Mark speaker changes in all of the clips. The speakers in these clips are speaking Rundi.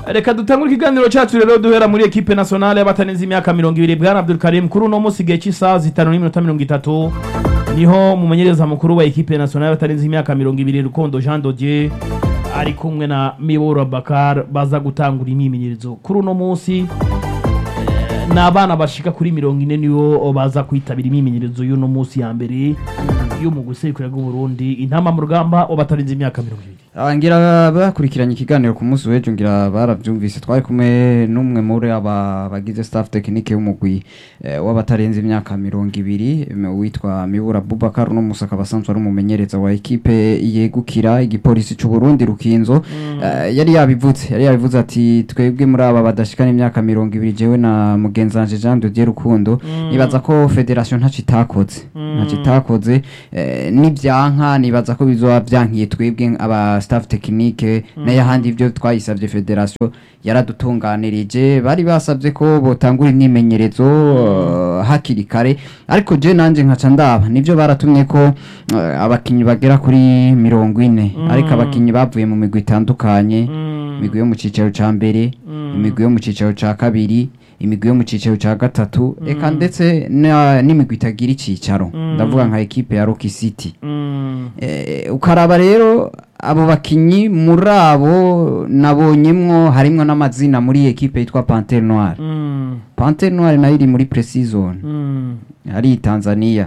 Speaker 1: reka dutangure ikiganiro cyacu rero duhera muri ekipe nationale y'abatarenze imyaka mirongo ibiri bwana Abdul Karim kuri uno munsi igihe cy'isaha zitanu n'iminota mirongo itatu niho mumenyereza mukuru wa ekipe nationale y'abatarenze imyaka mirongo ibiri Rukondo Jean Dodier ari kumwe na Miboro Bakar baza gutangura imyimenyerezo kuri uno munsi eh, ni abana bashika kuri mirongo ine nibo baza kwitabira imyimenyerezo y'uno munsi ya mbere yo mu gusekura bw'Uburundi intama mu rugamba w'abatarenze imyaka mirongo ibiri
Speaker 2: Ah, ngira bakurikiranye ikiganiro ku munsi w'ejo ngira barabyumvise twari kumwe n'umwe muri aba bagize staff technique y'umugwi eh, w'abatarenze imyaka mirongo ibiri em, witwa Mibura Bubakar uno musi akaba asanzwe ari umumenyereza wa ekipe yegukira igipolisi c'u Burundi Rukinzo Eh, yari yabivuze yari yabivuze ati twebwe muri aba badashikana imyaka mirongo ibiri jewe na mugenzanje Jean de Dieu Rukundo nibaza ko federation ntaco itakoze ntaco itakoze eh, n'ivyanka nibaza ko bizoba vyankiye twebwe aba staff technique n'ayahandi ivyo twayisavye federation yaradutunganirije bari basavye ko botangura imyimenyerezo eh, hakiri kare ariko je nanje nkaca ndaba nivyo baratumye ko eh, abakinyi bagera kuri mirongo ine ariko abakinyi bavuye mu migwi itandukanye imigwi yo mu cicaro ca mbere imigwi yo mu cicaro ca kabiri imigwi yo mu cicaro ca gatatu eka ndetse na- n'imigwi itagira icicaro ndavuga nka ekipe ya Rocky City Eh, ukaraba rero abo bakinyi muri abo nabonyemwo harimwo n'amazina muri ekipe yitwa Panthère Noire Panthère Noire nayo iri muri pre-season ari Tanzania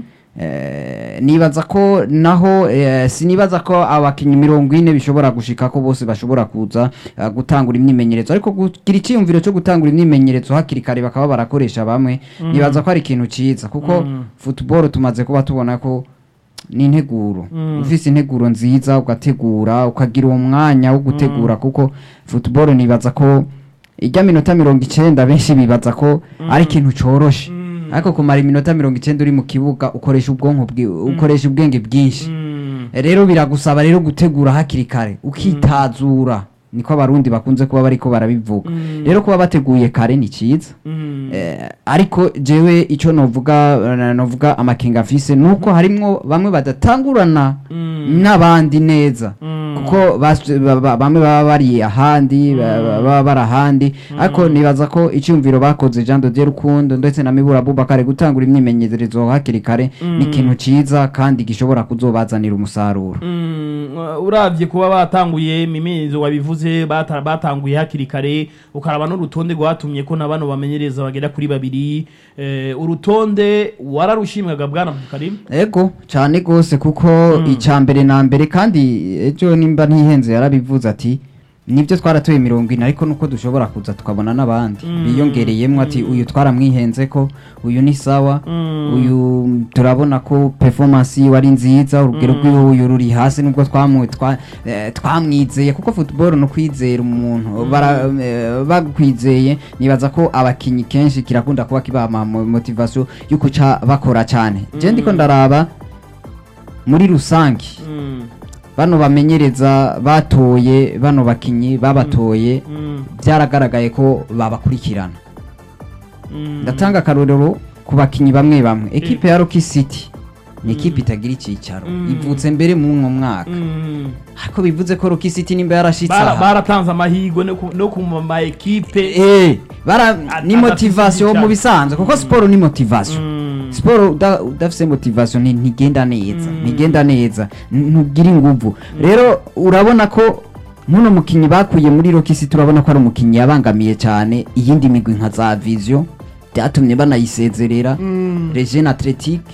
Speaker 2: Eh, nibaza ko naho eh, sinibaza ko abakinyi mirongo ine bishobora gushika ko bose bashobora kuza eh, gutangura imyimenyerezo ariko kugira icyiyumviro cyo gutangura imyimenyerezo hakiri kare bakaba barakoresha bamwe nibaza ko ari ikintu ciza kuko football tumaze kuba tubona ko ni integuro ufise integuro nziza ugategura ukagira uwo mwanya wo gutegura kuko football nibaza ko ijya minota mirongo icenda benshi bibaza ko ari ikintu coroshe ariko kumara iminota mirongo icenda uri mu kibuga ukoresha ubwonko bwi- ukoresha ubwenge bwinshi rero biragusaba rero gutegura hakiri kare ukitazura niko abarundi bakunze kuba bariko barabivuga rero kuba bateguye kare ni ciza Eh, ariko jewe ico novuga eh, novuga amakenga afise nuko harimwo bamwe badatangurana n'abandi neza kuko bas- ba- ba- bamwe baba bari ahandi ba- ba- baba bari ahandi ariko nibaza ko icyumviro bakoze Jean de Dieu Rukundo ndetse na Mibura Bubakare gutangura imyimenyerezo hakiri kare ni ikintu ciza kandi gishobora kuzobazanira umusaruro
Speaker 1: urabye kuba batanguye imimenyerezo wabivuze bata- batanguye hakiri kare ukaraba n'urutonde rwatumye ko na bano bamenyereza bagera kuri babiri eh, urutonde wararushimwaga bwana Abdulkarim
Speaker 2: ego cyane gose kuko icya mbere na mbere kandi ejo nimba ntihenze yarabivuze ati nibyo twaratoye mirongo ine ariko nuko dushobora kuza tukabona n'abandi biyongereyemo ati uyu twaramwihenze ko uyu ni sawa uyu turabona ko performance yiwe ari nziza urugero rw'uyu ruri hasi nubwo twamu- twa- eh, twamwizeye kuko football no kwizera umuntu bara- eh, bakwizeye nibaza ko abakinyi kenshi kirakunda kuba kibaha motivation yo kuca bakora cyane je ndiko ndaraba muri rusange bano bamenyereza batoye bano bakinyi babatoye byaragaragaye ko babakurikirana ndatanga akarorero ku bakinyi bamwe bamwe ekipe ya Rocky City ni ekipe itagira icyicaro ivutse mbere mu mwo mwaka ariko bivuze ko Rocky City nimba yarashitse
Speaker 1: Bara-
Speaker 2: aha
Speaker 1: baratanze amahirwe no ku- no ku ma ekipe
Speaker 2: eh bara
Speaker 1: At-
Speaker 2: ni
Speaker 1: adafise
Speaker 2: motivation
Speaker 1: icyicaro.
Speaker 2: mu bisanzwe kuko siporo ni motivation siporo uda- udafise motivation ni- ntigenda neza ntigenda neza n- ntugira inguvu rero urabona ko muno mukinyi bakuye muri Rocky City urabona ko ari umukinyi yabangamiye cyane iyindi migwi nka za Vision byatumye banayisezerera Regine Athletic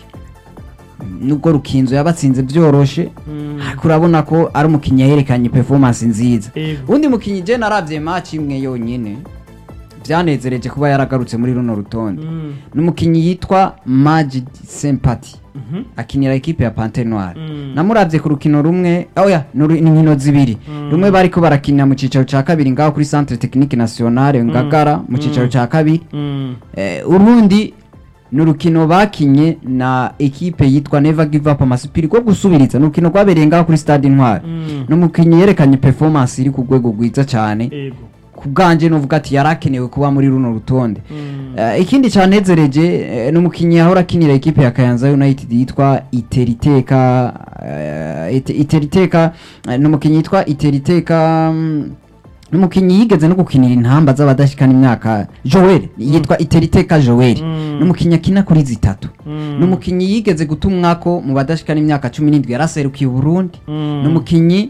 Speaker 2: nubwo rukinzo yabatsinze byoroshe ariko urabona ko ari umukinyi yerekanye performance nziza
Speaker 1: Ego.
Speaker 2: undi mukinyi je naravye match imwe yonyine byanezereje kuba yaragarutse muri runo rutonde ni umukinyi yitwa Majid Sympathy akinira ekipe ya Panthère Noire namuravye ku rukino rumwe oya ni uru- ni inkino zibiri rumwe bariko barakinira mu cicaro ca kabiri ngaho kuri Centre Technique Nationale Ngagara mu cicaro ca kabiri Eh, urundi ni urukino bakinye na ekipe yitwa Never Give Up Amasipiri rwo gusubiriza ni urukino rwabereye ngaho kuri Stade Intwari ni umukinnyi yerekanye performance iri ku rwego rwiza cyane
Speaker 1: ego
Speaker 2: ku bwanje nuvuga ati yarakenewe kuba muri runo rutonde Eh, ikindi cyanezereje eh, ni umukinnyi yahora akinira ekipe ya Kayanza United yitwa Iteriteka eh, Ite- Iteriteka eh, ni umukinnyi yitwa Iteriteka mm, ni umukinnyi yigeze no gukinira intamba z'abadashikana imyaka joel yitwa iteriteka joel
Speaker 1: Mm.
Speaker 2: ni umukinnyi akina kuri zitatu
Speaker 1: Mm.
Speaker 2: ni umukinnyi yigeze gutumwako mu badashikana imyaka cumi n'indwi yaraserukiye uburundi
Speaker 1: Mm.
Speaker 2: ni umukinnyi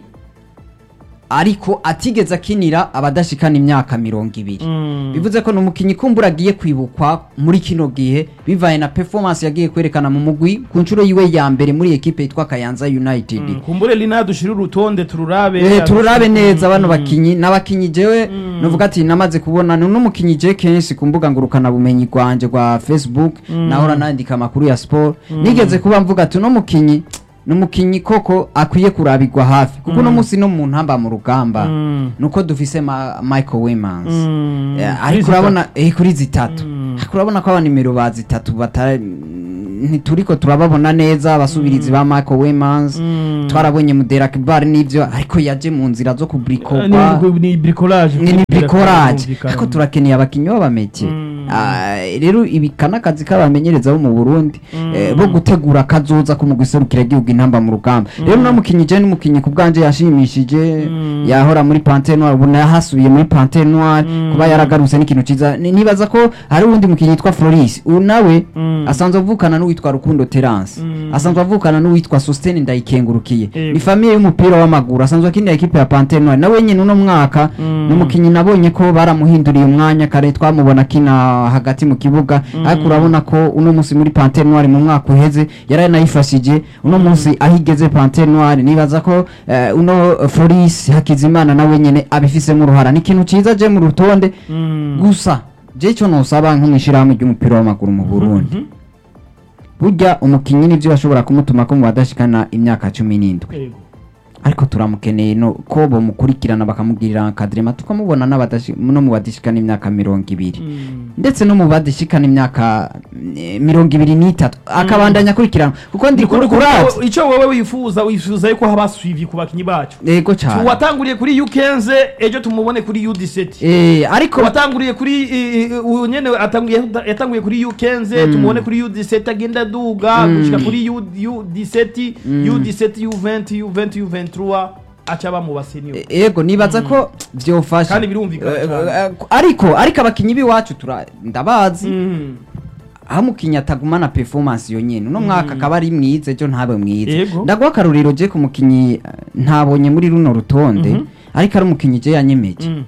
Speaker 2: ariko atigeze akinira abadashikana imyaka mirongo ibiri
Speaker 1: Mm.
Speaker 2: bivuze ko ni umukinnyi kumbura agiye kwibukwa muri kino gihe bivaye na performance yagiye kwerekana mu mugwi ku nshuro yiwe ya mbere muri ekipe yitwa kayanza united
Speaker 1: Mm. kumbure lina dushire urutonde tururabe
Speaker 2: Eh, tururabe neza bano
Speaker 1: Mm.
Speaker 2: bakinyi n'abakinyi jewe
Speaker 1: Mm.
Speaker 2: nuvuga ati namaze kubona ni n'umukinyi je kenshi ku mbuga ngurukana bumenyi rwanje rwa facebook
Speaker 1: Mm.
Speaker 2: nahora nandika amakuru ya sport nigeze kuba mvuga ati uno mukinyi ni umukinyi koko akwiye kurabirwa hafi kuko uno munsi no mu ntamba mu rugamba
Speaker 1: Mm.
Speaker 2: nuko dufise ma, michael wemans
Speaker 1: Mm.
Speaker 2: Eh, ariko
Speaker 1: Kuri
Speaker 2: urabona eh, kuri zitatu
Speaker 1: Mm.
Speaker 2: ariko urabona ko abanimero ba zitatu batari ntituriko turababona neza abasubirizi ba michael wemans
Speaker 1: Mm.
Speaker 2: twarabonye muderak bar n'ivyo ariko yaje mu nzira zo
Speaker 1: Eh,
Speaker 2: kubrikopa
Speaker 1: ni- ni bricolage
Speaker 2: ni ni bricolage
Speaker 1: Birumvikana.
Speaker 2: ariko turakeneye abakinyi b'abameke
Speaker 1: Mm.
Speaker 2: Ah, rero ibi kana akazi k'abamenyereza bo mu burundi
Speaker 1: Mm.
Speaker 2: eh, bo gutegura kazoza ko mu guserukira igihugu intamba mu rugamba rero no mukinyi je n'umukinyi ku bwanje yashimishije
Speaker 1: Mm.
Speaker 2: yahora muri pantere noire ubu yahasubiye muri pantere noire
Speaker 1: Mm.
Speaker 2: kuba yaragarutse n'ikintu ciza Ni- nibaza ko hari uwundi mukinyi yitwa floris uyu nawe
Speaker 1: Mm.
Speaker 2: asanzwe avukana n'uwitwa rukundo terence
Speaker 1: Mm.
Speaker 2: asanzwe avukana n'uwitwa sostene ndayikengurukiye
Speaker 1: Yego.
Speaker 2: ni famiye y'umupira w'amaguru asanzwe akinira ekipe ya pantere noire nawe nyine uno mwaka
Speaker 1: Mm.
Speaker 2: ni umukinyi nabonye ko baramuhinduriye umwanya kare twamubona akina hagati mu kibuga ariko urabona ko uno munsi muri pantere noire mu mwaka uheze yaranayifashije uno munsi aho igeze pantere noire nibaza ko eh, uno eh, floris hakizimana nawe nyine abifisemo uruhara ni ikintu ciza je mu rutonde
Speaker 1: Mm.
Speaker 2: gusa je icyo nosaba nk'umwishyirahamwe ry'umupira w'amaguru mu burundi
Speaker 1: Mhm.
Speaker 2: burya umukinnyi nivyo bashobora kumutuma ko mu badashikana imyaka cumi n'indwi
Speaker 1: Yego.
Speaker 2: ariko turamukeneye no ko bamukurikirana bakamugirira akadrema tukamubona n'abadashi- no mu badashikana imyaka mirongo ibiri
Speaker 1: Mm.
Speaker 2: ndetse no mu badashikana imyaka eh, mirongo ibiri n'itatu akabandanya akurikirana kuko ndi
Speaker 1: Kuko- kuko
Speaker 2: kuravye
Speaker 1: icyo wowe wifuza wifuza yuko haba suivi ku bakinyi bacu
Speaker 2: yego cyane
Speaker 1: watanguriye kuri U15 ejo tumubone kuri U17
Speaker 2: Eh, ariko
Speaker 1: watanguriye kuri i- i- uyu nyene atanguye yatanguye kuri U15 tumubone kuri U17 agenda aduga gushika kuri U- U17 U17 U20 U20 U23 aca aba mu basenio
Speaker 2: Eh, yego nibaza ko vyofasha
Speaker 1: Kandi birumvikana
Speaker 2: Eh,
Speaker 1: cane.
Speaker 2: eh, ariko ariko abakinyi b'iwacu tura ndabazi
Speaker 1: Mm.
Speaker 2: aho umukinnyi atagumana performance yonyene uno mwaka akaba ari mwiza ejo ntabe mwiza
Speaker 1: Yego.
Speaker 2: ndaguha akarorero je ku mukinnyi eh, ntabonye muri runo rutonde
Speaker 1: Mhm.
Speaker 2: ariko ari umukinnyi je yanyemeje
Speaker 1: Mm.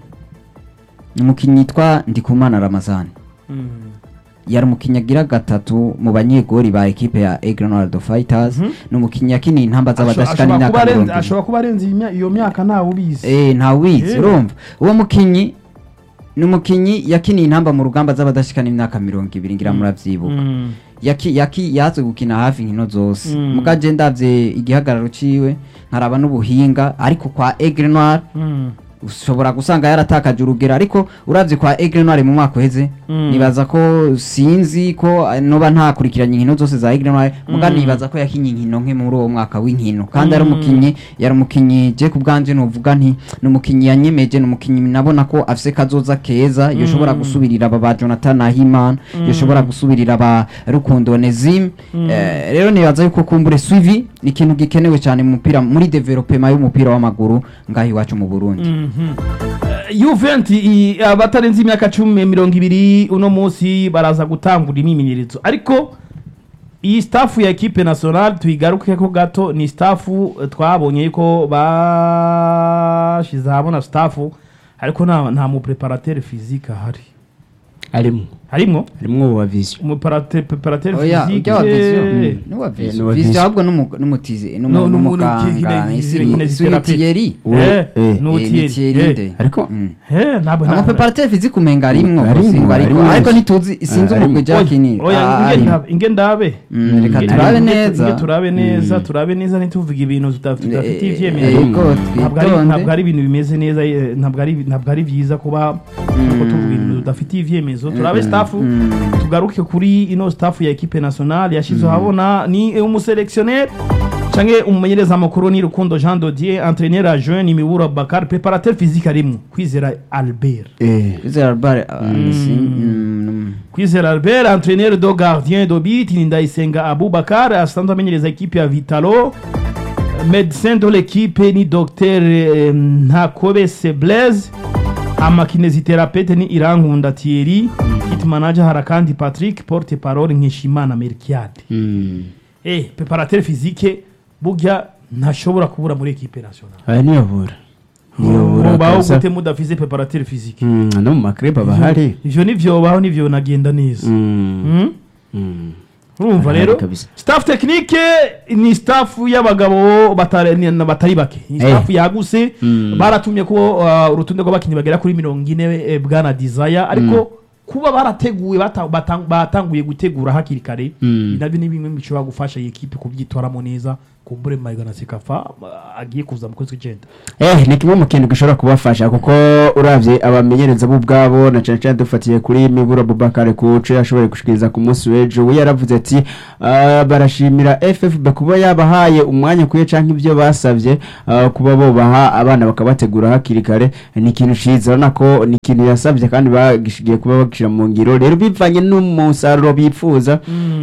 Speaker 2: ni umukinnyi yitwa ndikumana ramazani
Speaker 1: Mm.
Speaker 2: yari umukinnyi agira gatatu mu banyegori ba ekipe ya egrenaldo fighters
Speaker 1: Mhm.
Speaker 2: ni umukinnyi yakiniye intamba
Speaker 1: Asho-
Speaker 2: z'abadashikana
Speaker 1: ashobora kuba
Speaker 2: imyaka mirongo
Speaker 1: arenze-
Speaker 2: ibiri
Speaker 1: ashobora kuba arenze iyi mya- iyo myaka ntawe ubizi
Speaker 2: Eh, ntawizi
Speaker 1: Eh.
Speaker 2: urumva uwo mukinnyi ni umukinnyi yakiniye intamba mu rugamba z'abadashikana imyaka mirongo ibiri ngira muravyibuka
Speaker 1: Mm.
Speaker 2: yaki yaki yaze gukina hafi inkino zose
Speaker 1: Mm.
Speaker 2: muga je ndavye igihagararo ciwe nkaraba n'ubuhinga ariko kwa Aigle Noir
Speaker 1: Mm.
Speaker 2: ushobora gusanga yaratakaje urugero ariko uravye kwa Aigle Noir mu mwaka uheze
Speaker 1: Mm.
Speaker 2: nibaza ko sinzi ko eh, noba ntakurikiranye inkino zose za Aigle Noir muga
Speaker 1: Mm.
Speaker 2: nibaza ko yakinye inkino nke muri uwo mwaka w'inkino kandi ari
Speaker 1: Mm.
Speaker 2: umukinyi yari umukinyi je ku bwanje novuga nti ni umukinyi yanyemeje ni umukinyi nabona ko afise kazoza keza yoshobora
Speaker 1: Mm.
Speaker 2: gusubirira aba ba Jonathan Ahimana
Speaker 1: Mm.
Speaker 2: yoshobora gusubirira aba Rukundo Onezime
Speaker 1: Mm.
Speaker 2: Eh, rero nibaza yuko kumbure suivi ni ikintu gikenewe cyane mu mupira muri development y'umupira w'amaguru ngaho iwacu mu Burundi
Speaker 1: Juventus abatarenze imyaka cumi mirongo ibiri uno munsi baraza gutangura imyimenyerezo ariko iyi staff ya equipe nationale tuyigarukeko gato ni staff eh, twabonye yuko bashize habona staff ariko nta nta mu preparateur physique ahari
Speaker 3: arimo
Speaker 1: harimwo
Speaker 3: harimwo wa vision
Speaker 1: umuparateur preparateur
Speaker 2: oya
Speaker 1: physique
Speaker 2: ujya wa vision
Speaker 1: eh,
Speaker 2: ni wa
Speaker 3: Eh, ni
Speaker 2: vision
Speaker 3: wa
Speaker 2: vision
Speaker 3: vision.
Speaker 2: ahubwo n'umu- n'umutizi
Speaker 1: No, n'umu-
Speaker 2: n'umuganga
Speaker 1: n'umukine-
Speaker 2: isi
Speaker 1: kinesiotherapy.
Speaker 2: suitiyeri
Speaker 1: eh,
Speaker 3: eh,
Speaker 1: n'utieri, eh.
Speaker 3: ariko
Speaker 1: eh, ntabwo
Speaker 2: ama
Speaker 1: nta-
Speaker 2: preparateur physique umenga arimwo
Speaker 3: Arimwo,
Speaker 2: simba ariko
Speaker 3: arimwo.
Speaker 2: ariko ntituzi sinzi
Speaker 3: Ah,
Speaker 2: umugwi
Speaker 3: arimwo.
Speaker 2: Jackie
Speaker 1: oya
Speaker 2: Ah,
Speaker 1: inge
Speaker 2: arimwo.
Speaker 1: ndabe- inge ndabe
Speaker 2: Mm, reka
Speaker 1: Inge-
Speaker 2: turabe
Speaker 1: inge-
Speaker 2: neza
Speaker 1: inge turabe neza turabe neza ntituvuge ibintu tuda- tudafitiye
Speaker 2: Eh,
Speaker 1: ivyemezo
Speaker 2: yego,
Speaker 1: ntabwo ari
Speaker 2: twitonde.
Speaker 1: ntabwo ari ibintu bimeze neza eh, ntabwo ari ntabwo ari byiza kuba kuko tuvuga ibintu tudafitiye ivyemezo turabe staff
Speaker 2: mm.
Speaker 1: tugaruke kuri ino staff ya equipe nationale yashize habona ni umuselectionnaire canke umumenyereza makuru ni Rukundo Jean Dodier entraîneur adjoint ni Mibura Bakar préparateur physique arimwo kwizera Albert
Speaker 3: eh
Speaker 2: Kwizera Albert, ah, si- mm,
Speaker 1: kwizera albert entraîneur do gardien do bit ni ndayisenga abubakar asanzwe amenyereza ekipe ya vitalo médecin de l'équipe ni docteur eh, ntakobese blaise amakineziterapete ni irankunda Thierry kit manager harakandi Patrick porte parole nkishimana Melchiade
Speaker 3: Mm.
Speaker 1: eh preparateur physique burya ntashobora kubura muri equipe nationale
Speaker 3: aya niyobora niyobora
Speaker 1: mubaho
Speaker 3: kabisa.
Speaker 1: gute mudafise preparateur physique
Speaker 3: Mm, no mu makrebe aba ahari
Speaker 1: ivyo nivyobaho nivyo nagenda neza
Speaker 3: Mm.
Speaker 1: Mm?
Speaker 3: Mm.
Speaker 1: urumva
Speaker 3: Arahari
Speaker 1: rero
Speaker 3: kabisa.
Speaker 1: staff technique ni staff y'abagabo batari ni- batari bake ni
Speaker 3: Eh.
Speaker 1: staff yaguse
Speaker 3: Mm.
Speaker 1: baratumye ko uh, urutonde rw'abakinnyi bagera kuri mirongo ine eh, bwana desire ariko kuba barateguye bata- batang- batanguye gutegura hakiri kare
Speaker 3: Mm.
Speaker 1: nabyo ni bimwe bishobora gufasha iyi ekipe kubyitwaramo neza kumbure mayiga na sekafa uh, agiye kuza mu kwezi kw'icyenda
Speaker 3: Eh, ni kimwe mu kintu gishobora kubafasha kuko uravye abamenyereza bo ubwabo na cane cane dufatiye kuri Mibura Bubakare kuco yashoboye gushikiriza ku munsi w'ejo we yaravuze ati ah, barashimira FFB kuba yabahaye umwanya kuye canke ibyo basavye ah, kuba bo baha abana bakabategura hakiri kare ni ikintu ciza urabona ko ni ikintu yasavye kandi bagishigiye kuba bagishira mu ngiro rero bivanye n'umusaruro bifuza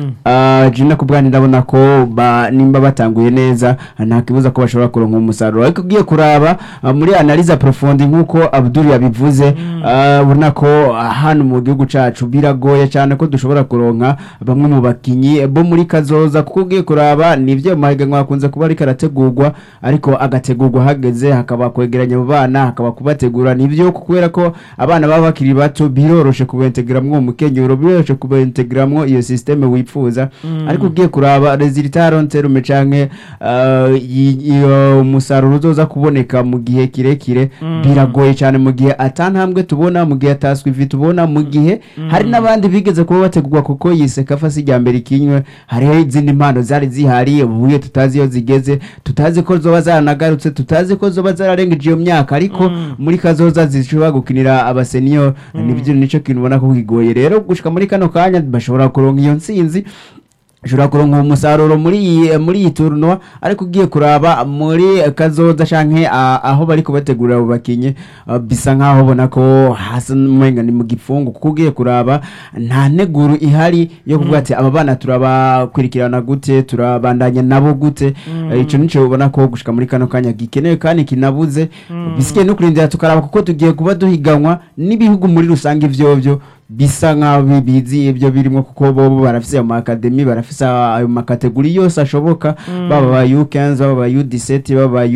Speaker 3: Ah, jina ku bwanyu ndabona ko ba- nimba batanguye neza nta kibuza ko bashobora kuronka umusaruro ariko ugiye kuraba ah, muri analize profonde nk'uko abdul yabivuze ah, ubona ko ah, hano mu gihugu cacu biragoye cyane ko dushobora kuronka bamwe mu bakinyi bo muri kazoza kuko ugiye kuraba nivyo mu mahiganwa hakunze kuba ariko arategurwa ariko agategurwa hageze hakaba kwegeranya abo bana hakaba kubategura nivyo kubera ko abana baba bakiri bato biroroshe kubentegeramwo uwo mukenyero biroroshe kubentegeramwo iyo systeme wifuza ariko ugiye kuraba resultat ronterume canke ah, i- iyo umusaruro uzoza kuboneka mu gihe kirekire biragoye cyane mu gihe atantambwe tubona mu gihe ataswe ivi tubona mu gihe hari n'abandi bigeze kuba bategurwa kuko yise kafa si rya mbere ikinywe hariho izindi mpano zari zihari ubuye tutazi iyo zigeze tutazi ko zoba zaranagarutse tutazi ko zoba zararengeje iyo myaka ariko muri kazoza zishobora gukinira abasenior nibyo nico kintu ubona ko kigoye rero gushika muri kano kanya bashobora kuronka iyo ntsinzi ushobora kuronka umusaruro muri iyi muri iyi tournoi ariko ugiye kuraba muri kazoza canke ah, aho bari kubategurira abo bakinyi ah, bisa nkaho ubona ko hasa n'umenga ni mu gipfungu kuko ugiye kuraba nta neguru ihari yo kuvuga ati aba bana turabakurikirana gute turabandanya nabo gute Eh, ico nico ubona ko gushika muri kano kanya gikenewe kandi kinabuze bisigaye no kurindira tukaraba kuko tugiye kuba duhiganwa n'ibihugu muri rusange ivyovyo bisa nkaho bi- bizi ibyo birimo kuko bo bo barafise ayo makademi barafise ayo makategori yose ashoboka baba ba U15 baba ba U17 baba ba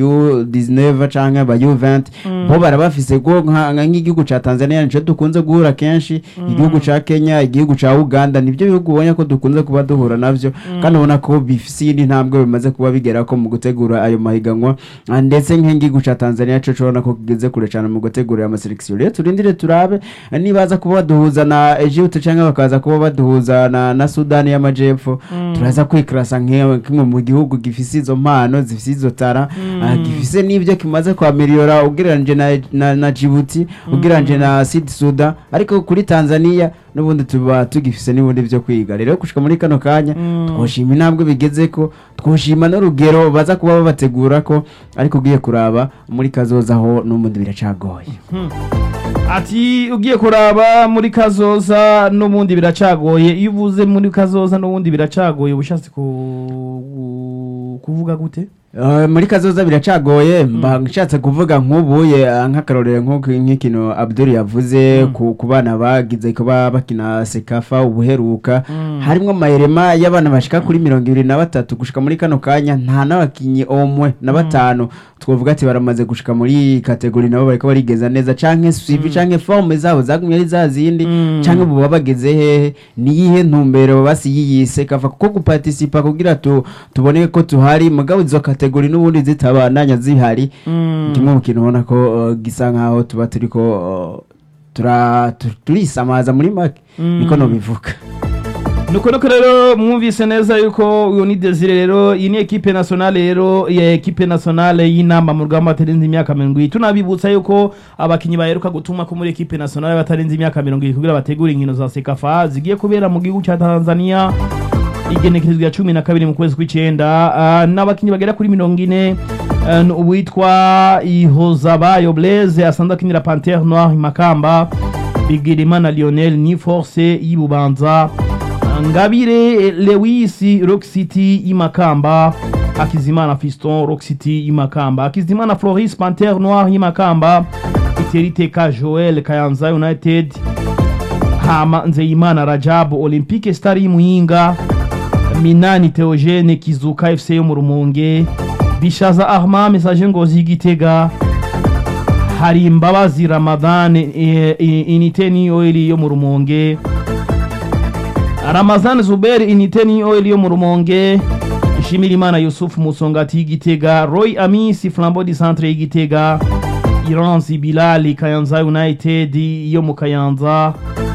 Speaker 3: U19 canke ba U20 bo barabafise go nka nka nk'igihugu ca Tanzania nico dukunze guhura kenshi igihugu ca Kenya igihugu ca Uganda nivyo bihugu ubonye ko dukunze kuba duhura navyo kandi ubona ko bifise iyindi ntambwe bimaze kuba bigera ko mu gutegura ayo mahiganwa Ah, ndetse nk'igihugu ca Tanzania co cobona ko kigeze kure cane mu gutegura ama selection rero turindire turabe eh, nibaza kuba baduhuza na Egypt canke bakaza kuba baduhuza na, na Sudani y'amajepfo turaza kwikrasa nk'imwe kimwe mu gihugu gifise izo mpano zifise izo tara ah, gifise n'ibyo kimaze kwameliora ugereranije na, na, na Djibouti ugereranije na Sud Sudan ariko kuri Tanzania n'ubundi tuba tugifise n'ubundi byo kwiga rero gushika muri kano kanya twoshima intambwe bigezeko twoshima n'urugero baza kuba babategura ko ariko ugiye kuraba muri kazoza ho n'ubundi biracagoye
Speaker 1: ati ugiye kuraba muri kazoza n'ubundi biracagoye iyo uvuze muri kazoza n'ubundi biracagoye uba ushatse ku- kuvuga gute
Speaker 3: Uh, muri kazoza biracagoye mba nshatse kuvuga nk'ubuye uh, nk'akarorero nk'uko nk'ikintu Abdul yavuze ku, ku bana bagize kuba bakina sekafa ubuheruka harimwo amayerema y'abana bashika kuri mirongo ibiri na batatu gushika muri kano kanya nta n'abakinyi omwe na batanu twavuga ati baramaze gushika muri kategori nabo bariko barigeza neza canke suivi canke forme zabo zagumye ari za zindi canke ubu baba bageze hehe niyihe ntumbero basi yiyi sekafa kuko guparticipa kugira tu, tubone ko tuhari mugabo izo kategori n'ubundi zitabananya zihari kimwe mu kintu ubona ko uh, gisa nkaho tuba turiko uh, tura tu- turisamaza muri make niko nobivuga
Speaker 1: nuko nuko rero mwumvise neza yuko uyu ni desire rero iyi ni ekipe nationale rero ya ekipe nationale y'inamba mu rugamba batarenze imyaka mirongo ibiri tunabibutsa yuko abakinyi baheruka gutuma ko muri ekipe nationale batarenze imyaka mirongo ibiri kugira bategure inkino za sekafa zigiye kubera mu gihugu cya tanzania igenekerezwa ya cumi na kabiri mu kwezi kw'icyenda Ah, n'abakinnyi bagera kuri mirongo ine Ah, ni uwitwa ihozabayo blaise asanzwe akinira pantere noir i makamba bigirimana lionel ni force y'ibubanza ngabire lewis rock city y'imakamba akizimana fiston rock city y'imakamba akizimana floris pantere noir y'imakamba teriteka joel kayanza united hama nzeyimana rajabu olympique star y'imuyinga minani theogene kizuka fc yo mu rumonge bishaza ahma message ngozi y'igitega hari imbabazi ramadan eh, eh, inite ni oil yo mu rumonge ramazan zuber inite ni oil yo mu rumonge ishimirimana yusufu musongati y'igitega roy amisi flambo di centre y'igitega iranzi bilali kayanza united yo mu kayanza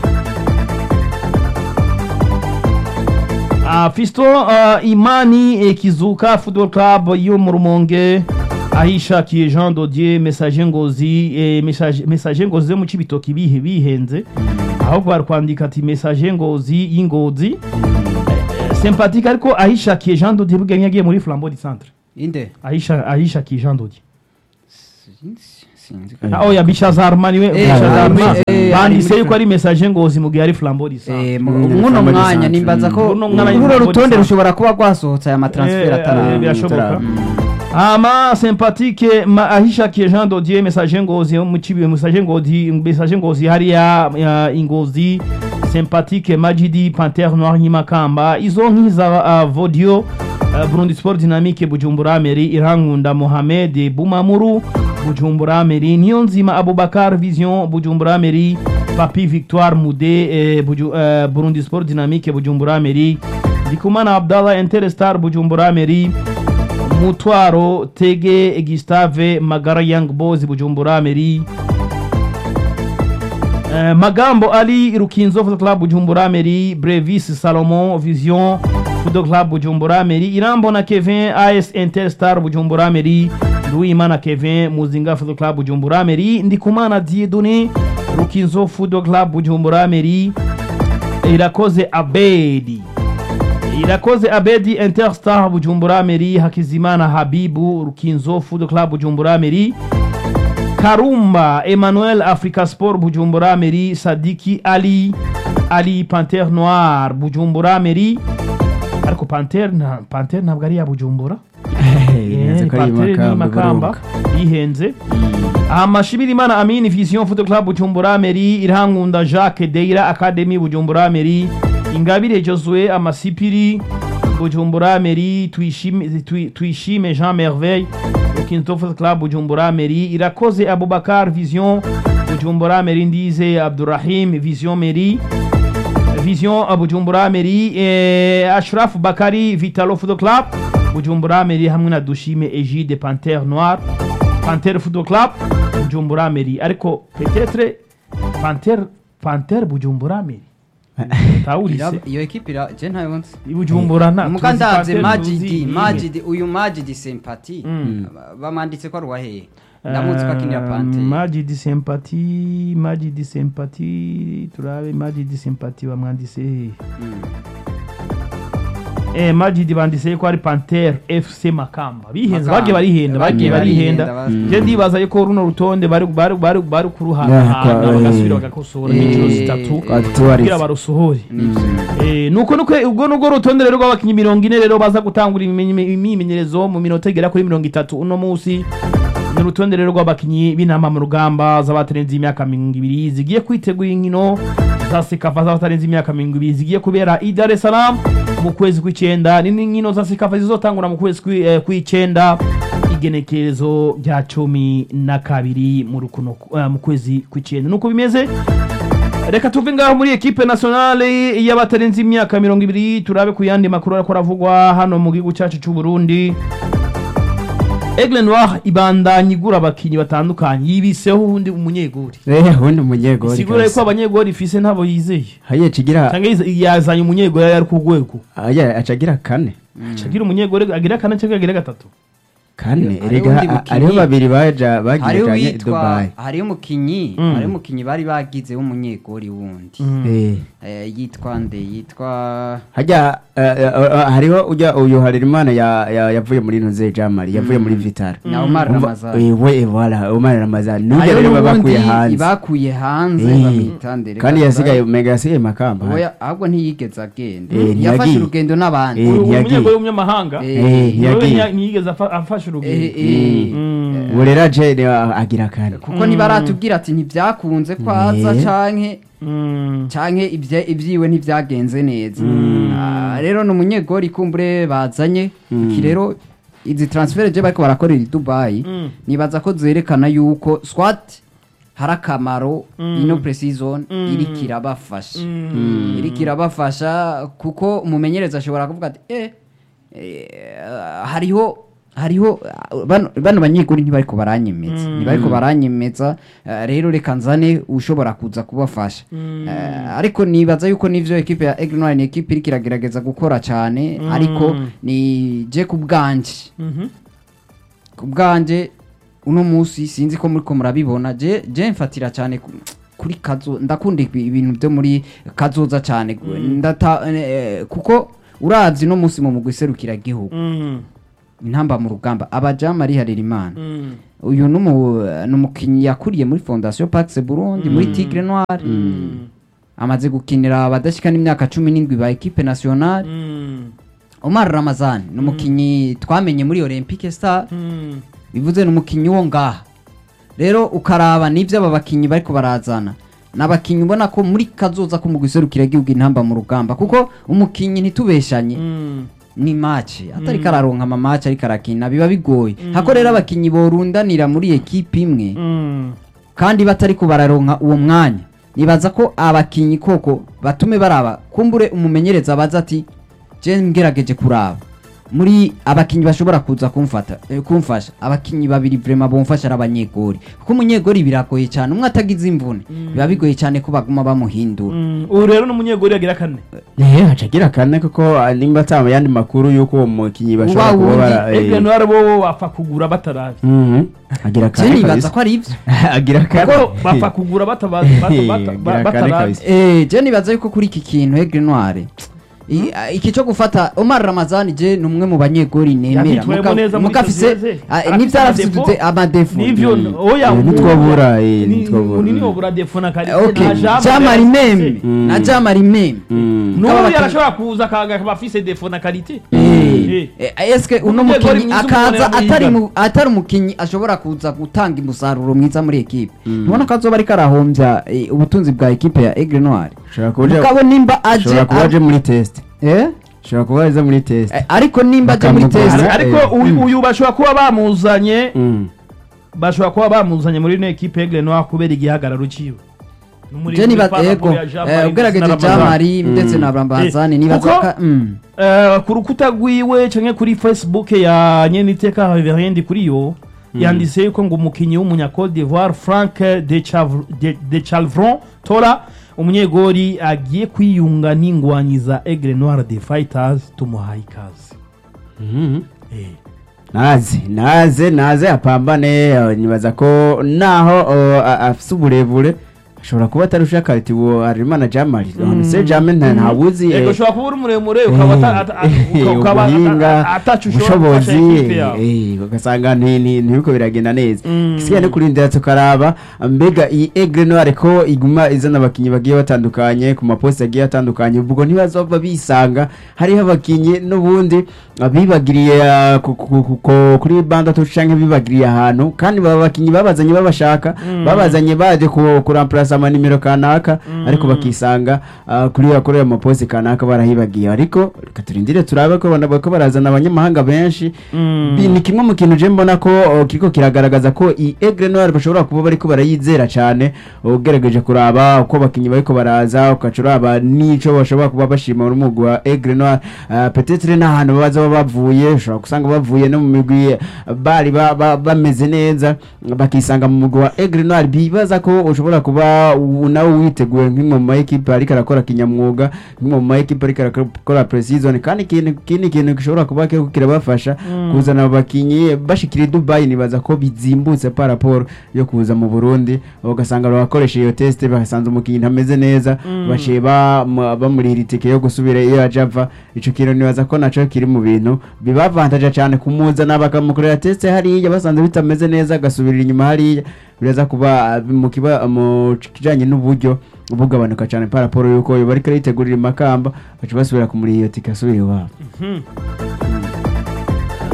Speaker 1: Ah, fisto ah, imani eh, kizuka football club yo mu rumonge ahishakiye jean dodier message ngozi eh, message message ngozi yo mu cibitoki bihe bihenze ahubwo bari kwandika ati message ngozi y'ingozi Eh, sympathique ariko ahishakiye jean dodier bugenya yagiye muri flambeau du centre
Speaker 2: inde
Speaker 1: ahisha ahishakiye jean dodier
Speaker 2: Sinzi- sinzi
Speaker 1: Ah, oya bishaza armani we
Speaker 2: Eh,
Speaker 1: bishaza
Speaker 2: ari muri-
Speaker 1: armani
Speaker 2: eh,
Speaker 1: banditse
Speaker 2: ari
Speaker 1: yuko ari message ngozi mu gihe ari flambeau du centre
Speaker 2: Eh, mu-
Speaker 3: Mm,
Speaker 2: muno
Speaker 3: Flambeau du
Speaker 2: mwanya
Speaker 3: Centre.
Speaker 2: nimbaza ko
Speaker 1: Muno mwanya
Speaker 2: runo
Speaker 1: Flambeau du
Speaker 2: rutonde
Speaker 1: Centre.
Speaker 2: rushobora kuba rwasohotse aya matransfer
Speaker 1: Eh,
Speaker 2: atara
Speaker 1: eh, birashoboka.
Speaker 3: Mm.
Speaker 1: ama sympathique ma ahishakiye jean dodier message ngozi yo mu kibi message ngozi message ngozi hariya ya ingozi sympathique majidi panthère noir nyimakamba izo nkiza uh, vodio uh, burundi sport dynamique bujumbura meri irankunda mohamed bumamuru bujumbura meri niyo nzima abubakar vision bujumbura meri papi victoire mude eh, buju, eh, burundi sport dynamique bujumbura meri ndikumana abdallah interstar bujumbura meri mutwaro tege gustave magara young boys bujumbura meri Eh, magambo ali rukinzo football club bujumbura meri brevis salomon vision football club bujumbura meri irambona kevin as interstar bujumbura meri luimana kevin muzinga football club bujumbura meri ndikumana diedone rukinzo football club bujumbura meri irakoze abedi irakoze abedi interstar bujumbura meri hakizimana habibu rukinzo food club bujumbura meri karumba emmanuel africa sport bujumbura meri sadiki ali ali panter noir bujumbura meri ariko panter na panter ntabwo ari iya bujumbura
Speaker 3: Birenze ko ari
Speaker 1: panter ni
Speaker 3: Makamba,
Speaker 1: makamba
Speaker 3: Burunga.
Speaker 1: yihenze amashimirimana amini vision football club bujumbura meri irankunda jacques deira academy bujumbura meri ingabire josue amasipiri bujumbura meri tuyishime Twi- tuyishime jean merveille ukinto football club bujumbura meri irakoze abubakar vision bujumbura meri ndize abdurahim vision meri vision uh, bujumbura meri eh, ashraf bakari vitalo football club bujumbura meri hamwe na dushime egide panter noir panter football club bujumbura meri ariko petetre panter panter bujumbura meri tawurise
Speaker 2: Iraba- iyo ekipe ira je ntayo nzi
Speaker 1: bujumbura nta
Speaker 2: muka
Speaker 1: tuzi
Speaker 2: ndaze
Speaker 1: Panthère
Speaker 2: majidi
Speaker 1: tuzi iyihe.
Speaker 2: majidi uyu majidi sympathy
Speaker 1: Mm.
Speaker 2: Ba- bamwanditse ko ari uwaheye ndamuzi ko akinira
Speaker 1: Eh,
Speaker 2: pante
Speaker 1: Majidi sympathy Majidi sympathy turabe Majidi sympathy bamwandise hehe eh Majidi bandise ko ari Panther FC Makamba bihenze
Speaker 2: Makamba.
Speaker 1: bagiye barihenda bagiye
Speaker 2: Bagiye
Speaker 1: barihenda
Speaker 2: barihenda,
Speaker 1: je ndibaza yuko runo rutonde bari bari bari bari
Speaker 3: Yeah,
Speaker 1: kuruhana
Speaker 3: kwa-
Speaker 1: bagasubira bagakosora
Speaker 2: eh,
Speaker 1: inshuro zitatu
Speaker 3: kwa tuwarize.
Speaker 1: kugira barusohore
Speaker 2: Nivyo.
Speaker 1: Eh, nuko nuko ubwo nubwo rutonde rero rw'abakinnyi mirongo ine rero baza gutangura imimi- imyimenyerezo mu minota igera kuri mirongo itatu uno munsi ni urutonde rero rw'abakinnyi b'intama mu rugamba z'abatarenze imyaka mirongo ibiri zigiye kwitegura inkino za sekafa z'abatarenze imyaka mirongo ibiri zigiye kubera i Dar es Salaam mu kwezi kw'icyenda ni n'inkino za sekafa zizotangura mu kwezi kw'i- eh, kw'icyenda igenekerezo rya cumi na kabiri mu rukuno eh, mu kwezi kw'icyenda nuko bimeze reka tuve ngaho muri ekipe nationale y'abatarenze imyaka mirongo ibiri turabe ku yandi makuru ariko aravugwa hano mu gihugu cyacu cy'u Burundi Aigle Noir ibandanya igura abakinnyi batandukanye yibiseho ubundi umunyegori
Speaker 3: Eh, ubundi umunyegori
Speaker 1: sigura yuko abanyegori ifise ntabo yizeye
Speaker 3: haye kigira
Speaker 1: cyangwa yize- yazanye umunyegori yari ku rwego
Speaker 3: haye acagira kane
Speaker 1: agira umunyegori agira kane cyangwa agira gatatu
Speaker 3: kane
Speaker 2: Hariho
Speaker 3: erega
Speaker 2: undi
Speaker 3: ha-
Speaker 2: mukinyi.
Speaker 3: hariho babiri baja bagiye
Speaker 2: hariho
Speaker 3: janye
Speaker 2: witwa
Speaker 3: Dubai
Speaker 2: hariho umukinyi
Speaker 1: Mm.
Speaker 2: hariho umukinyi bari bagize w'umunyegori wundi
Speaker 3: eh
Speaker 2: Eh, yitwa nde yitwa
Speaker 3: hajya eh, eh, eh, hariho ujya uyu Harerimana ya- ya- yavuye muri Ntuze Jamali yavuye muri Vital
Speaker 2: na Omar
Speaker 3: Umva-
Speaker 2: Ramazani
Speaker 3: eh, we voilà Omar Ramazani nujya
Speaker 2: hariho
Speaker 3: rero baba
Speaker 2: n'ubundi
Speaker 3: bakuye hanze
Speaker 2: bakuye hanze
Speaker 3: Eh,
Speaker 2: bamwita nde reka
Speaker 3: kandi yasigaye
Speaker 2: tuzabe-
Speaker 3: mega yasigaye makamba
Speaker 2: Oya, ahubwo ntiyigeze agenda
Speaker 3: Eh,
Speaker 2: yafashe
Speaker 3: ntiyagiye.
Speaker 2: urugendo n'abandi
Speaker 3: Eh,
Speaker 1: uyu
Speaker 3: ntiyagiye.
Speaker 1: umunyegori w'umunyamahanga
Speaker 2: Eh,
Speaker 3: Eh,
Speaker 1: niwe
Speaker 3: ntiyagiye
Speaker 1: nya- ntiyigeze afa- afasha yafashe urugendo
Speaker 2: Eh, eh.
Speaker 1: Mm.
Speaker 3: ubu rero aje ni- agira kane
Speaker 2: kuko ntibaratubwira ati ntibyakunze kwaza
Speaker 3: Eh.
Speaker 2: canke
Speaker 1: Mm.
Speaker 2: canke ibye- ibyiwe ntibyagenze neza Ah, rero ni umunyegori kumbure bazanye iki rero izi transfer je bariko barakorera i Dubai
Speaker 1: Mm.
Speaker 2: nibaza ko zerekana yuko swat hari akamaro ino pre-season iriko irabafasha
Speaker 1: Mm.
Speaker 2: iriko irabafasha kuko umumenyereza ashobora kuvuga ati eh, eh, hariho hariho uh, bano bano banyeguri ntibariko baranyemeza ntibariko baranyemeza eh, rero reka nzane ushobora kuza kubafasha Eh, ariko nibaza yuko nivyo ekipe ya Aigle Noir ni ekipe iriko iragerageza gukora cyane ariko ni je ku bwanje
Speaker 1: Mhm.
Speaker 2: ku bwanje uno munsi sinzi ko muriko murabibona je je mfatira cyane ku- kuri kazo ndakunda ibi- ibintu byo muri kazoza cyane ndata eh, kuko uravye no munsi mu mugwi serukira gihugu
Speaker 1: Mm.
Speaker 2: intamba mu rugamba abajama ari harira imana
Speaker 1: Mm.
Speaker 2: uyu numu numukinyi yakuriye muri Fondation Pax Burundi muri Tigre Noir
Speaker 1: Mm.
Speaker 2: amaze gukinira abadashika n'imyaka 17 ba equipe nationale
Speaker 1: Mm.
Speaker 2: Omar Ramazan numukinyi twamenye muri Olympique Star
Speaker 1: Mm.
Speaker 2: bivuze ni umukinnyi wo ngaha rero ukaraba n'ibyo aba bakinnyi bariko barazana ni abakinnyi ubona ko muri kazoza ko mu guserukira igihugu intamba mu rugamba kuko umukinnyi ntitubeshanye
Speaker 1: Mm.
Speaker 2: ni mace atari kararonka amamace ariko arakina biba bigoye hako rero abakinnyi borundanira muri ekipe imwe
Speaker 1: Mm.
Speaker 2: kandi batariko bararonka uwo mwanya nibaza ko abakinnyi koko batume baraba kumbure umumenyereza abaza ati je ngerageje kuraba muri abakinnyi bashobora kuza kumfata eh, kumfasha abakinnyi babiri vraiment bomfasha ari abanyegori kuko umunyegori biragoye cyane umwe atagize imvune biba bigoye cyane ko baguma bamuhindura
Speaker 1: Mm. ubu rero ni umunyegori yagira kane
Speaker 3: Eh, haca agira kane kuko ah, nimba atama yandi makuru y'uko uwo mukinyi bashobora
Speaker 2: Uba
Speaker 3: kuba
Speaker 2: wundi,
Speaker 3: bara- eh,
Speaker 1: Aigle Noir bo bapfa kugura bataravye
Speaker 3: mhm. agira
Speaker 2: je
Speaker 3: kane
Speaker 2: nibaza
Speaker 3: kabisa
Speaker 2: ko ari ibyo
Speaker 3: agira kane
Speaker 1: kuko bapfa kugura bataba- bata- bata- ba-
Speaker 3: Agira kane
Speaker 1: bataravye
Speaker 3: kabisa.
Speaker 2: Eh, je nibaza yuko kuri iki kintu Aigle Noir i- a- iki cyo gufata Omar Ramazani je ni umwe mu banyegori nemera
Speaker 1: Yavyitwayemo
Speaker 2: Muga-
Speaker 1: neza muri
Speaker 2: muga afise
Speaker 1: Sosiyete.
Speaker 2: ah,
Speaker 1: Arafise
Speaker 2: nivyo arafise
Speaker 1: amadefaut.
Speaker 2: amadefu
Speaker 1: nivyo
Speaker 3: Mm.
Speaker 1: oya
Speaker 3: Eh, ntitwobura, eh,
Speaker 1: ni-
Speaker 3: ntitwobura.
Speaker 1: munini wobura defo na kari
Speaker 2: okay
Speaker 1: na Jean
Speaker 2: jamari
Speaker 1: Marie
Speaker 2: meme
Speaker 1: afise.
Speaker 3: Mm.
Speaker 2: na jamari meme
Speaker 3: Mm.
Speaker 1: n'ubu
Speaker 2: Kaba
Speaker 1: yarashobora kuza akaga akaba afise defo na karite
Speaker 2: Eh, eh, eske uno
Speaker 1: Umunyegori
Speaker 2: mukinyi
Speaker 1: mwiza
Speaker 2: akaza
Speaker 1: umubona
Speaker 2: atari
Speaker 1: yigana.
Speaker 2: mu- atari umukinyi ashobora kuza gutanga umusaruro mwiza muri ekipe ntubona ko azoba ariko arahombya eh, ubutunzi bwa ekipe ya Aigle Noir
Speaker 3: Ushobora kuba uje-
Speaker 2: mugabo nimba aje
Speaker 3: ushobora kuba aje muri test
Speaker 2: eh
Speaker 3: ushobora kuba aje muri test
Speaker 2: Eh, ariko nimba aje muri
Speaker 3: Bakamugura.
Speaker 2: test
Speaker 1: ariko
Speaker 3: eh,
Speaker 1: uyu- uyu bashobora kuba bamuzanye
Speaker 3: Mm.
Speaker 1: bashobora kuba bamuzanye muri ino ekipe Aigle Noir kubera igihagararo ciwe N'umuri-
Speaker 2: je niba
Speaker 1: muri
Speaker 2: ego
Speaker 1: Papa ya Jean
Speaker 2: eh,
Speaker 1: Marie
Speaker 2: ugerageje
Speaker 1: ndetse na
Speaker 2: jamari ndetse na Rambazani
Speaker 1: Eh,
Speaker 2: nibaza
Speaker 1: kuko-
Speaker 2: ka mm.
Speaker 1: Eh, ku rukuta rwiwe canke kuri facebook ya nyeniteka reveriendi kuri yo yanditse yuko ngo umukinyi w'umunya Cote d'Ivoire Frank de, Chav- de, de Chalvron Tora umunyegori agiye kwiyunga n'ingwanyi za Aigle Noir de Fighters tumuhaye ikaze
Speaker 3: Mhm.
Speaker 1: eh.
Speaker 3: naze naze naze apambane eh, nibaza ko naho eh, a- afise uburebure ashobora kuba atarusha kariti uwo Harerimana Jamali se Jamali nta ntawuzi
Speaker 1: Ego
Speaker 3: eh,
Speaker 1: ushobora kuba uri muremure ukaba ata- ata-
Speaker 3: eh,
Speaker 1: uka- ukaba
Speaker 3: ubuhinga
Speaker 1: ata- ataco ushobora gufasha
Speaker 3: ubushobozi
Speaker 1: ekipe yawe
Speaker 3: eh, ugasanga nti- nti- ntibiko biragenda neza
Speaker 1: Mm.
Speaker 3: isigaye no kurindira tukaraba mbega iyi Aigle Noir ko iguma izana abakinyi bagiye batandukanye ku maposti agiye atandukanye ubwo ntibazova bisanga hariho abakinyi n'ubundi bibagiriye ah, ku- ku- ku- ku- kuri bandatu canke bibagiriye ahantu kandi baba bakinyi babazanye babashaka babazanye baje ku- kuramplasa amanimero kanaka ariko bakisanga ah, kuri kuri ayo maposti kanaka barahibagiye ariko reka turindire turabe ko bana- ko barazana abanyamahanga benshi
Speaker 1: Mm.
Speaker 3: Bi- ni kimwe mu kintu je mbona ko oh, kiriko kiragaragaza ko i Aigle Noir bashobora kuba bariko barayizera cyane ugerageje kuraba uko abakinyi bariko baraza ukaca uraba n'ico bashobora kuba bashima muri umugwi wa Aigle Noir uh, peut-être n'ahantu baza baba bavuye ushobora gusanga bavuye no mu migwi bari ba- ba- bameze neza bakisanga mu mugwi wa Aigle Noir bibaza ko ushobora kuba u- nawe witeguye nk'imwe mu ma equipe ariko arakora kinyamwuga nk'imwe mu ma equipe ariko arakora pre-season kandi ikintu kindi kintu gishobora kuba kiriko kirabafasha kuzana abo bakinyi bashikira i Dubai nibaza ko bizimbutse par rapport yo kuza mu Burundi ugasanga barakoresha iyo test bagasanze umukinyi ntameze neza baciye bamu- bamurira itike yo gusubira iyo yaje ava ico kintu nibaza ko naco kiri mu bintu bibavantaje cyane kumuzana bakamukorera test hariya basanze bitameze neza agasubirira inyuma hariya biraza kuba ah, mu kiba mu kijanye n'uburyo bugabanuka cyane par rapport yuko yo bariko yitegurira imakamba baca basubira kumurira iyo tike asubira iwabo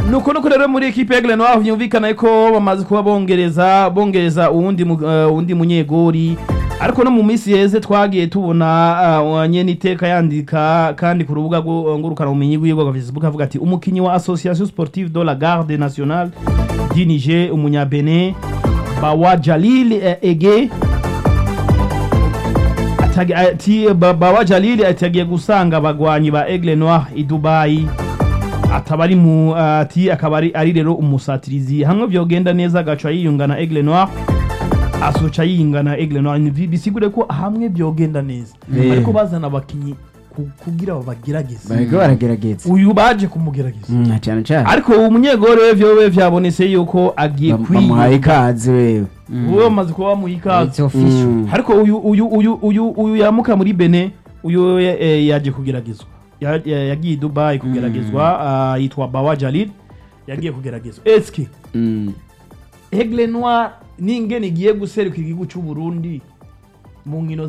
Speaker 1: nuko nuko rero muri ekipe ya Aigle Noir vyumvikana ko bamaze kuba bongereza bongereza uwundi mu- eh, uwundi munyegori ariko no mu minsi yeze twagiye tubona uh, nyene iteka yandika kandi ku rubuga rwo- ngurukana ubumenyi rwiwe rwa Facebook avuga ati umukinyi wa Association Sportive de la Garde Nationale du Niger umunyabene Bawa Jalil eh, Ege Atagi- ati Ba- Bawa Jalil atagiye gusanga abagwanyi ba Aigle Noir i Dubai ataba ari mu ati akaba ari ari rero umusatirizi hamwe vyogenda neza agaca yiyungana Aigle Noir asoca yiyungana Aigle Noir Ni bi- bisigure ko hamwe vyogenda neza
Speaker 3: Eh.
Speaker 1: ariko bazana abakinyi ku- kugira ngo bagerageze
Speaker 3: bariko baragerageza
Speaker 1: uyu baje kumugerageza
Speaker 3: Mm, cyane cyane
Speaker 1: ariko uwo munyegore we vyowe vyabonetse yuko agiye
Speaker 3: Bam- bamuhaye
Speaker 1: kwiga
Speaker 3: ikaze wewe
Speaker 1: uwe bamaze kuba bamuha ikaze
Speaker 2: It's official.
Speaker 3: Mm.
Speaker 1: ariko uyu uyu uyu uyu uyu yamuka muri Benin uyu eh, yaje kugeragezwa Ya- ya- yagiye i Dubai kugeragezwa ah, yitwa Bawa Jalil yagiye kugeragezwa eske
Speaker 3: Mm.
Speaker 1: Aigle Noir ningene igiye guserukira igihugu cy'u Burundi mu nkino